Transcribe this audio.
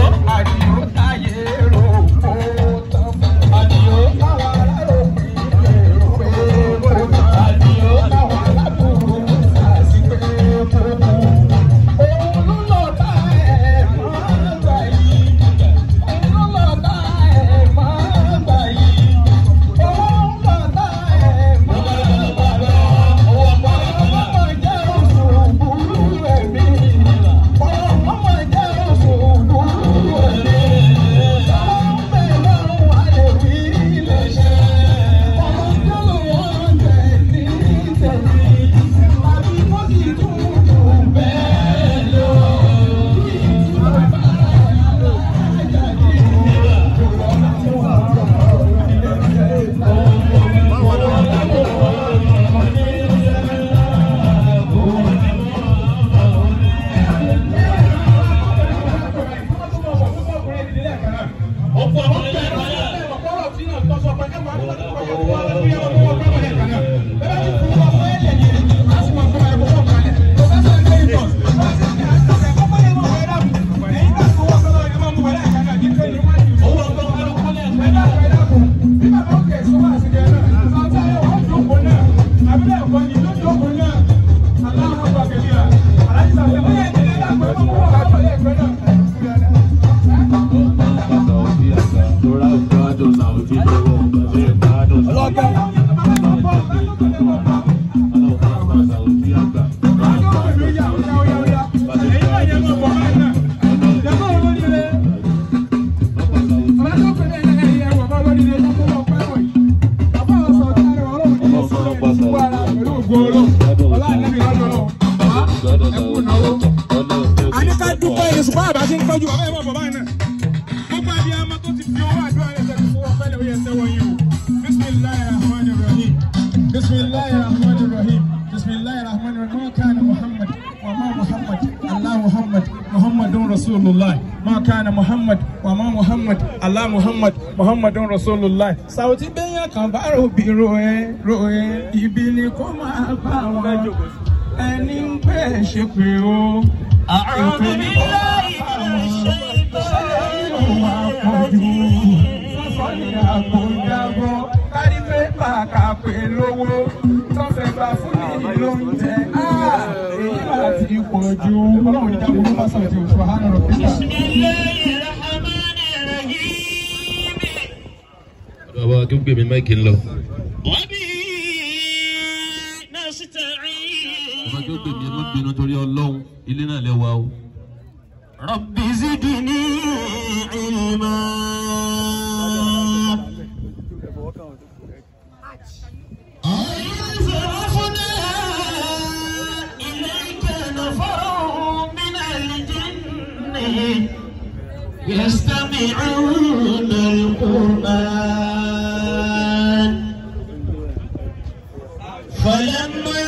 àdìó táyé rò kó tán. Àdìó táwọn alárò pé èrò pé kó tán. Àdìó táwọn aládùúgbò sàṣì pé kó kú. Òun ló lọ tá ẹ̀ máa gbà yìí. Òun ló lọ tá ẹ̀ máa gbà yìí. Òun lọ tá ẹ̀ máa gbà yìí. Ọmọ jẹ́ oṣù burú ẹ̀mí. Ọmọ jẹ́ oṣù burú ẹ̀mí. Ọmọ bẹ́ẹ̀ lọ́rùn wà lè fi ilé ṣe. Ọmọ tó lò wọ́n tẹ̀ ní tẹ̀lé. Àbí kó sì tún jù bẹ́ẹ̀ lọ. a ní ká dúpẹ́ yìí ṣùgbọ́n àbá ti ń tọ́jú bàbá ẹ̀ bọ̀ bàbá náà. gbogbo àbí ọmọ tó ti fi owó àdúrà rẹ̀ tẹ̀sí fún ọpẹ́ lè oyè tẹ́wọ́ yìí o. bisimilayi rahman rahim bisimilayi rahman rahim bisimilayi rahman rahim ma kana muhammad wa ma muhammad allah muhammad muhammadun rasulullah ma kana muhammad wa ma muhammad allah muhammad muhammadun rasulullah. sàwùtí bẹ́yàn kan bá ròbí ro ẹ́ ro ẹ́ ibi ni kò máa bá wọn ẹni ń pẹ́ ṣe pé o. أعوذ بالله من الشيطان àpọ̀jù sọ́sọ́ni àpòjábọ̀ kárí pépà kàpé lówó tọ́fẹ̀ gbà fún mi lóúnjẹ. èyí máa ti pọ̀ ju ọlọ́run ìjà burú bá sọ̀rọ̀ tí oṣù àánú rẹ̀ pípa. بسم الله الرحمن الرحيم bàbá kí n gbé mi máìkì ń lọ. وبه bàbá نستعين kí ó gbé mi ẹ má bínú torí ọlọ́run ilé náà lẹ́wà o. رب زدني علما صرفنا إليك نفر من الجن يستمعون القرآن فلما